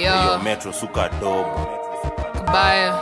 Yo. hiyo metro suka dobo Kabaya.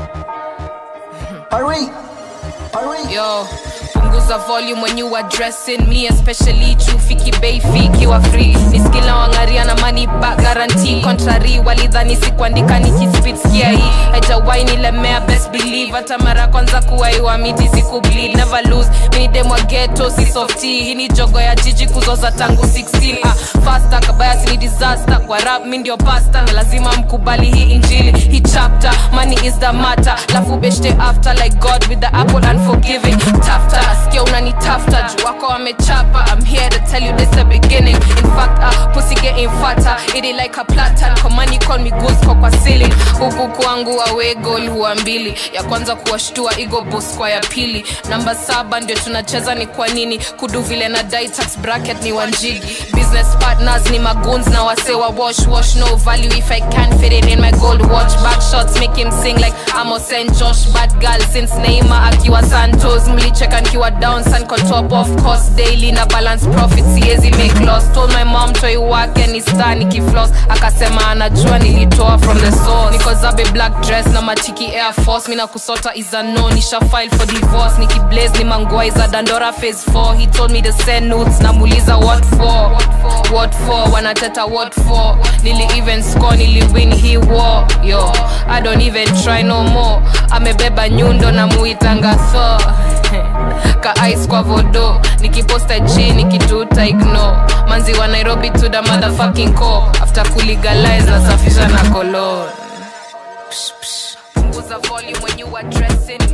Hurry! Hurry! Yo, punguza volume when you addressing me especially chufiki bei fiki wa free ni skila wangaria na money back guarantee contrary walidhani sikuandika nikispit skia hii haijawai nilemea best believe hata mara kwanza kuwaiwa miti sikubleed never lose mini demwa ghetto si softy hii ni jogo ya jiji kuzoza tangu 16 ah, faster kabaya sini disaster kwa rap mi ndio pasta na lazima mkubali hii injili hii chapter money is the matter lafu beshte after like god with the apple unforgiving tafta nasikia unanitafta juu wako wamechapa i'm here to tell you this the beginning in fact uh, pussy getting fatter it is like a platan komani call me ghost kwa kwa ceiling huku kwangu awe goal huwa mbili ya kwanza kuwashtua ego boss kwa ya pili namba saba ndio tunacheza ni kwa nini kudu vile na dai tax bracket ni wanjigi business partners ni magoons na wase wa wash wash no value if i can fit it in my gold watch back shots make him sing like Amos and Josh bad girl since Neymar akiwa Santos mlicheka nikiwa down sun kwa top of course daily na balance profit siezi make loss told my mom toi wake ni star nikifloss akasema anajua nilitoa from the source niko zabe black dress na matiki air force mina kusota is a no nisha file for divorce nikiblaze ni mangwai za dandora phase 4 he told me to send notes namuuliza what for what for wanateta what for nili even score nili win he war yo i don't even try no more amebeba nyundo na muitanga tho ka ice kwa vodo nikiposta chini kituta ignore manzi wa nairobi to the motherfucking core after kulegalize nasafisha na colon punguza volume when you addressing